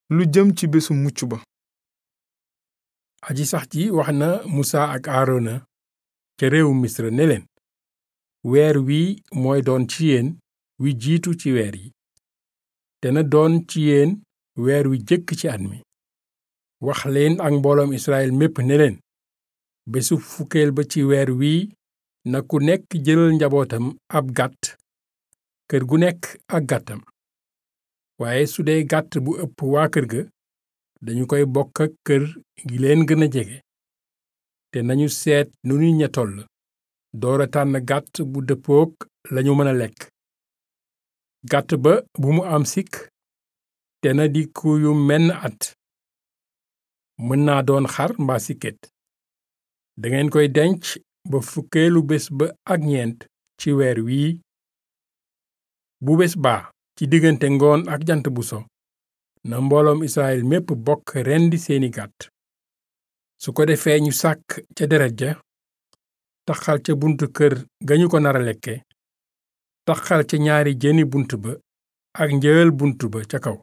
lu jëm ci bésu mucc ba aji sax ji wax na musa ak aarona ca réewu misra ne leen weer wi mooy doon ci yéen wi jiitu ci weer yi te na doon ci yéen weer wi jëkk ci at mi wax leen ak mbooloom israel mépp ne leen bésu fukkeel ba ci weer wii na ku nekk jëlal njabootam ab gàtt kër gu nekk ak gàttam waaye su dee gàtt bu ëpp waa kër ga dañu koy bokk ak kër gi leen gën a jege te nañu seet nu ñu ña toll doora tànn gàtt bu dëppook lañu mën a lekk gàtt ba bu mu am sikk te na di ku yu menn at mën naa doon xar mbaa siket dangeen koy denc ba fukkeelu bés ba ak ñeent ci weer wii bu bés baa ci diggante ngoon ak jant bu so na mbooloom israel mépp bokk rendi seeni gàtt su ko defee ñu sàkk ca deret ja taxal ca buntu kër ga ñu ko nara lekke taxal ca ñaari jëni bunt ba ak njël bunt ba ca kaw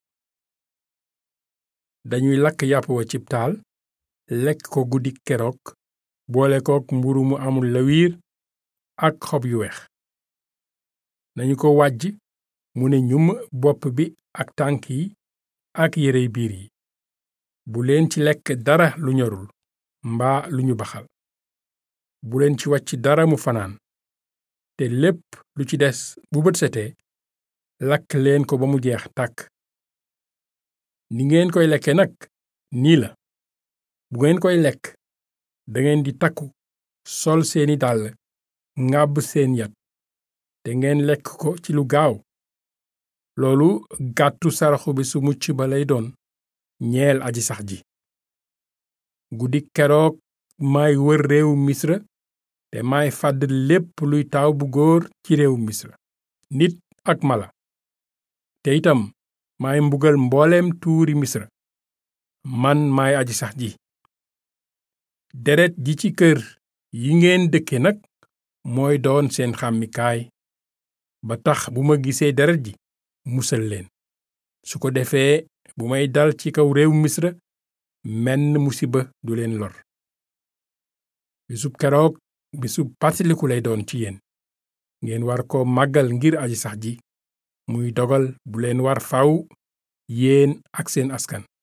dañuy lakk yàpp wa cib taal lekk ko guddi keroog boole kook mburu mu amul lawiir ak xob yu weex nañu ko wàjj mu ne ñum bopp bi ak tànk yi ak yérey biir yi bu leen ci lekk dara lu ñorul mbaa lu ñu baxal bu leen ci wàcc dara mu fanaan te lépp lu ci des bu bët setee lakk leen ko ba mu jeex tàkk ni ngeen koy lekke nag nii la bu ngeen koy lekk dangeen di takku sol seeni dàll ngàbb seen yat te ngeen lekk ko ci lu gaaw loolu gàttu saraxu bi su mucc ba lay doon ñeel aji sax ji guddi keroog maay wër réewu misra te maay fàdd lépp luy taaw bu góor ci réewu misra nit ak mala te itam maay mbugal mbooleem tuuri misra man maay aji sax ji deret ji ci kër yi ngeen dëkke nag mooy doon seen xàmmikaay ba tax bu ma gisee deret ji musal leen su ko defee bu may dal ci kaw réew misra menn musiba du leen lor bisub keroog bisub pàttaliku lay doon ci yéen ngeen war ko màggal ngir aji sax ji muy dogal bu leen war faw yéen ak seen askan